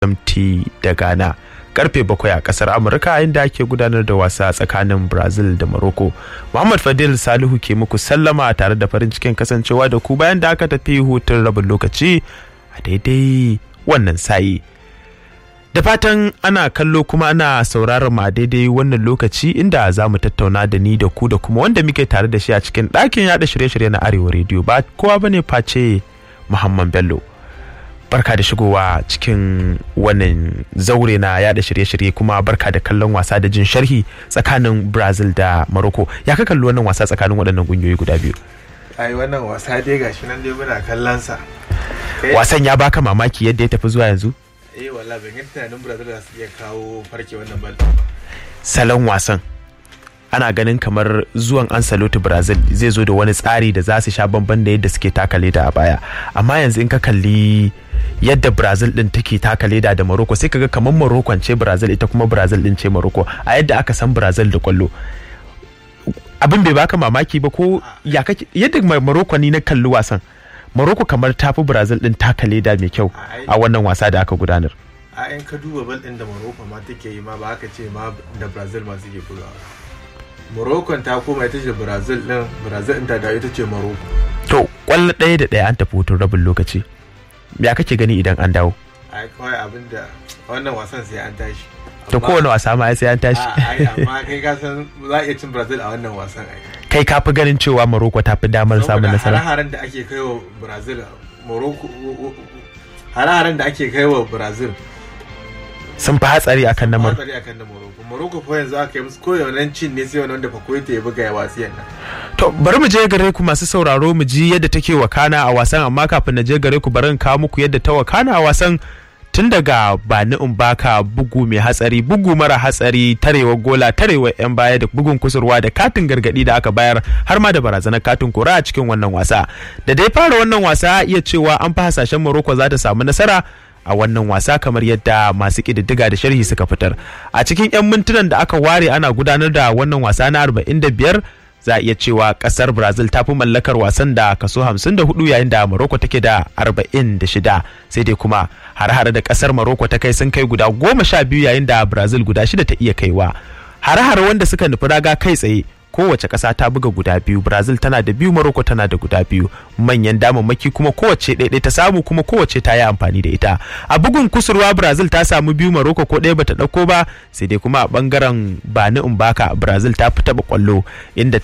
GMT da Ghana. Karfe bakwai a kasar Amurka inda ake gudanar da wasa tsakanin Brazil da Morocco. Muhammad Fadil Salihu ke muku sallama tare da farin cikin kasancewa da ku bayan da aka tafi hutun rabin lokaci a daidai wannan sayi. Da fatan ana kallo kuma ana sauraron ma daidai wannan lokaci inda za mu tattauna da ni da ku da kuma wanda muke tare da shi a cikin ɗakin yada shirye-shirye na Arewa Radio ba kowa bane face Muhammad Bello. Barka da shigowa cikin wannan zaure na yada shirye-shirye kuma barka da kallon wasa da jin sharhi tsakanin Brazil da Morocco. Ya ka kalli wannan wasa tsakanin waɗannan ƙungiyoyi guda biyu? ai wannan wasa dai gashi nan dai muna kallon sa Wasan ya baka mamaki yadda ya tafi zuwa yanzu? eh wallahi ban yi tunanin Brazil za su iya kawo farke wannan bal salon wasan ana ganin kamar zuwan Ancelotti Brazil zai zo da wani tsari da za su sha bamban da yadda suke taka leda a baya amma yanzu in ka kalli yadda Brazil din take taka leda da Morocco sai kaga kamar Morocco ce Brazil ita kuma Brazil din ce Morocco a yadda aka san Brazil da kwallo abin bai baka mamaki ba ko ya kake yadda Morocco ni na kalli wasan Morocco kamar tafi Brazil din taka leda mai kyau a wannan wasa da aka gudanar a in ka duba bal din da Morocco ma take yi ma ba aka ce ma da Brazil ma suke bugawa Morocco ta koma ita ce Brazil din Brazil din ta dawo ita ce Morocco to kwallo ɗaya da ɗaya an tafi hutun rabin lokaci ya kake gani idan an dawo ai kawai abin da wannan wasan sai an tashi to kowane wasa ma sai an tashi ai amma kai ka san za a iya cin Brazil a wannan wasan ai kai ka fi ganin cewa Morocco ta fi damar samun nasara hare-haren da ake kai wa Brazil Morocco hare-haren da ake kai wa Brazil sun fi hatsari akan na Morocco hatsari akan na Morocco Morocco fa yanzu aka yi musu koyaushe cin ne sai wani wanda Fakoita ya buga ya wasiyan nan to bari mu je gare ku masu sauraro mu ji yadda take wakana a wasan amma kafin na je gare ku bari in kawo muku yadda ta wakana a wasan tun daga bani in baka bugu mai hatsari bugu mara hatsari tarewa gola tarewa yan baya da bugun kusurwa da katin gargadi da aka bayar har ma da barazanar katin kora a cikin wannan wasa da dai fara wannan wasa iya cewa an fi hasashen Morocco za ta samu nasara a wannan wasa kamar yadda masu ƙididdiga da sharhi suka fitar a cikin 'yan mintunan da aka ware ana gudanar da wannan wasa na 45 za a iya cewa kasar brazil ta fi mallakar wasan da kaso 54 yayin da morocco take da 46 sai dai kuma har-hare da kasar morocco ta kai sun kai guda 12 yayin da brazil guda shida ta iya kaiwa har-hare wanda suka nufi raga kai tsaye kowace ƙasa ta buga guda biyu brazil tana da biyu morocco tana da guda biyu manyan damammaki kuma kowace ɗaiɗai ta samu kuma kowace ta yi amfani da ita a bugun kusurwa brazil ta samu biyu morocco ko ɗaya bata ɗauko ba sai dai kuma a ɓangaren bani umbaka brazil ta fi taɓa ƙwallo inda